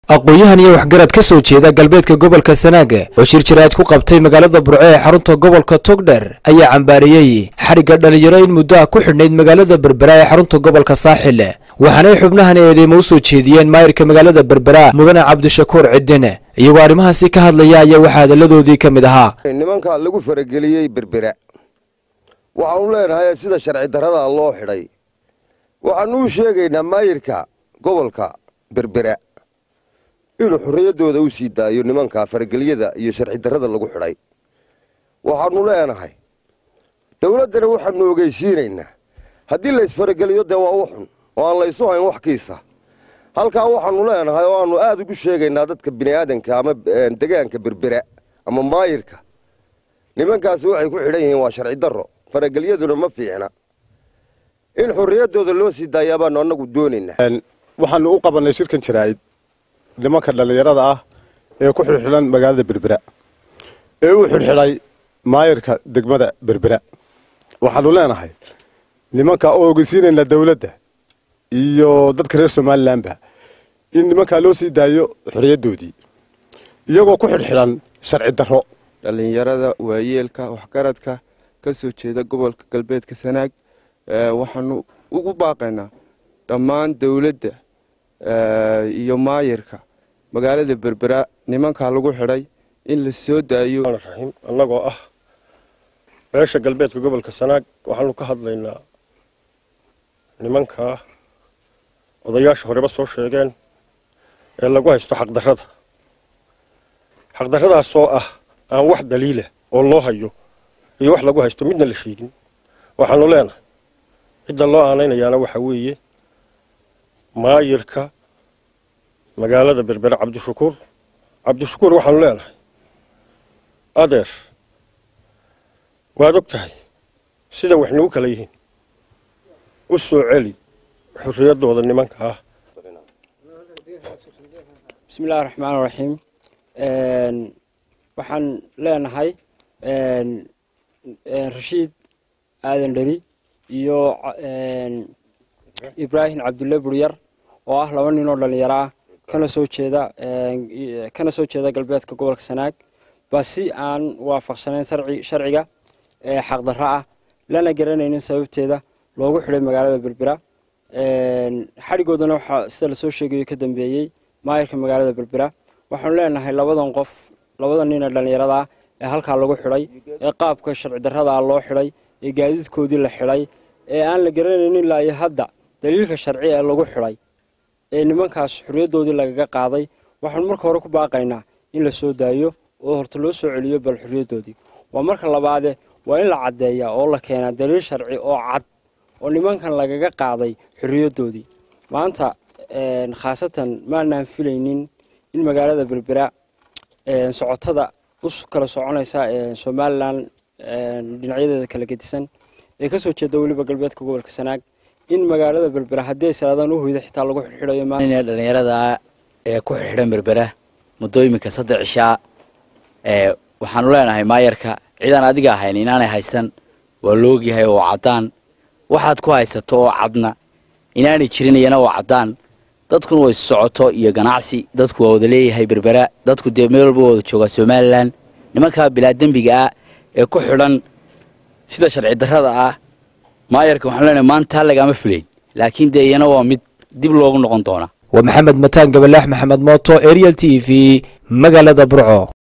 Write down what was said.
aqoon-yahan iyo waxgarad ka soo jeeda galbeedka gobolka sanaaga oo shir jaraad ku qabtay magaalada burco ee xarunta gobolka togdher ayaa cambaariyey xadhigga dhalinyaro in muddo ah ku xidhnayd magaalada berbera ee xarunta gobolka saaxil waxaanay xubnahan eedeymo u soo jeediyeen maayirka magaalada berbera mudane cabdishakuur cidine iyagoo arrimahaasi ka hadlaya ayaa waxaa hadalladoodii ka mid ahaa nimanka lagu farageliyey berbera waxaanu leenahay sida sharci darrada loo xidhay waxaanu u sheegaynaa maayirka gobolka berbera inuu xorriyaddooda u sii daayo nimanka faragelyada iyo sharci darrada lagu xidhay waxaanu leenahay dowladdana waxaanu ogeysiinaynaa haddii laysfarageliyo dee waa u xun oo aan laysu hayn wax kiisa halkaa waxaanu leenahay oo aanu aada ugu sheegaynaa dadka bini'aadanka ama degaanka berbera ama maayirka nimankaasi waxay ku xidhan yihiin waa sharci darro faragelyaduna ma fiicna in xorriyaddooda loo sii daayaa baanu annagu doonaynaa waxaanu u qabannay shirkan jaraa'id nimanka dhallinyarada ah ee ku xidhxidhan magaalada berbera ee u xidhxidhay maayirka degmada berbera waxaanu leenahay nimanka oo ogeysiinaynaa dowladda iyo dadka reer somalilanba in nimankaa loo sii daayo xorriyaddoodii iyagoo ku xidhxidhan sharci darro dhallinyarada waayeelka waxgaradka ka soo jeeda gobolka galbeedka sanaag waxaanu ugu baaqaynaa dhammaan dowladda iyo maayirka magaalada berbera nimankaa lagu xidhay in la soo daayo raxiim annagoo ah beesha galbeedka gobolka sanaag waxaanu ka hadlaynaa nimankaa odayaasha horeba soo sheegeen ee lagu haysto xaqdarrada xaqdarradaasoo ah aan wax daliila oo loo hayo iyo wax lagu haysto midna la sheegin waxaanu leenahay cidda loo aanaynayaana waxaa weeye maayirka magaalada berbere cabdishakuur cabdishakuur waxaanu leenahay adeer waad og tahay sida wax nagu kala yihiin u soo celi xorriyaddooda nimanka ah bismillahi raxmaan raxiim waxaan leenahay rashiid aadan dheri iyo ibraahim cabdulle buryar oo ah laba nin oo dhallinyaro ah kana soo jeeda kana soo jeeda galbeedka gobolka sanaag ba si aan waafaqsanayn sharciga xaqdarro ah lana garanaynin sababteeda loogu xidhay magaalada berbera xadhigoodana waxaa sida lasoo sheegayo ka dambeeyey maayirka magaalada berbera waxaanu leenahay labadan qof labada nin ee dhallinyarada ah ee halkaa lagu xidhay ee qaabka sharci darrada ah loo xidhay ee gaadiidkoodii la xidhay ee aan la garanaynin ilaa iyo hadda daliilka sharci ee lagu xidhay ee nimankaas xorriyaddoodii lagaga qaaday waxaanu marka hore ku baaqaynaa in la soo daayo oo horta loo soo celiyo bal xorriyaddoodii waa marka labaade waa in la caddeeyaa oo la keenaa daliil sharci oo cad oo nimankan lagaga qaaday xorriyaddoodii maanta khaasatan maanaan filaynin in magaalada berbera socotada u kala soconaysa somalilan dhinacyadeeda kala gedisan ee kasoo jeeda weliba galbeedka gobolka sanaag in magaalada berbera haddii ay salaadaan u hoyda xitaa lagu xidxidayo dhallinyarada ee ku xidxidhan berbera muddooyinka saddex cishaa waxaanu leenahay maayarka cidaan adiga ahayn inaanay haysan waa loogyahay oo caddaan waxaad ku haysato oo cadna inaanay jirin iyana oo caddaan dadkuna way socoto iyo ganacsi dadku waa wada leeyahay berbera dadku dee meel walba wada joogaa somalilan nimankaa bilaa dembiga ah ee ku xidhan sida sharci darrada ah maayarka waxaanu leenahay maanta lagaama filayn laakiin dee iyana waa mid dib loogu noqon doonaa waa maxamed mataan gabalaax maxamed mooto ariel t v magaalada burco